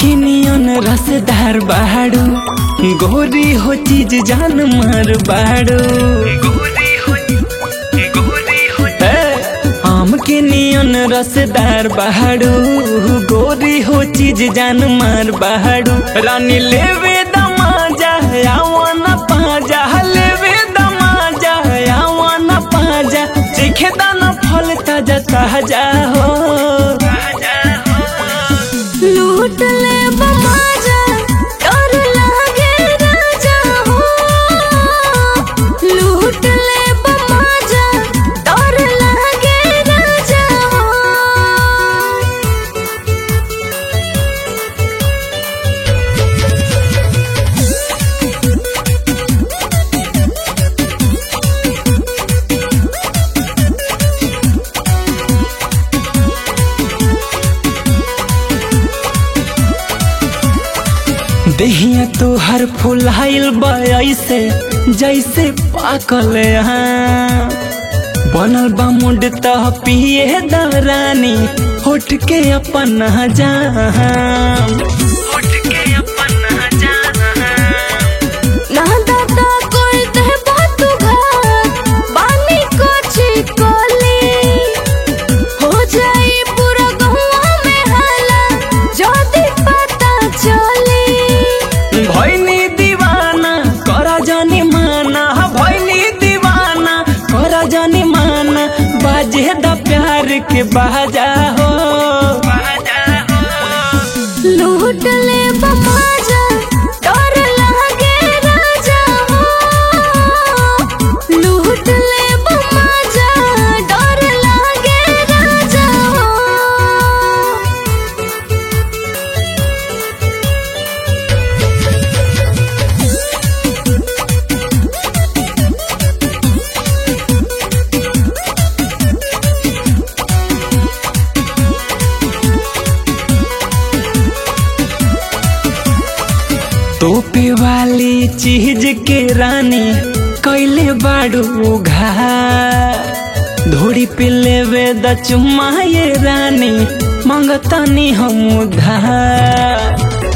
के नियन रसदार बाड़ू गोरी हो चीज जान मार बाड़ू हे, आम के नियन रसदार बाड़ू गोरी हो चीज जान मार बाड़ू रानी लेवे दमाजा आवन पाजा लेवे दमाजा आवन पाजा देखे दाना फल ताजा ताजा हो लूट ले बमाजा डर लागे राजा हो लूट ले बमाजा डर लागे राजा हो देहिया तो हर फुलाइल ऐसे जैसे पाकल यहाँ बनल बा मुंड तह पिए दरानी होठ के अपन जान ना दादा कोई दे बात घर बानी कोची कोली हो जाई पूरा गहुआ में हाला जदी पता चली भैनी दीवाना करा जानी माना भैनी दीवाना करा जानी माना बाजे द प्यार के बाजा हो लूट ले बमाजा डर लागे राजा हो लूट ले बमाजा डर लागे राजा हो तोपे वाली चीज के रानी कैले बाड़ू घा धोड़ी पे लेवे द चुम्मा ये रानी मांगतानी हम उधार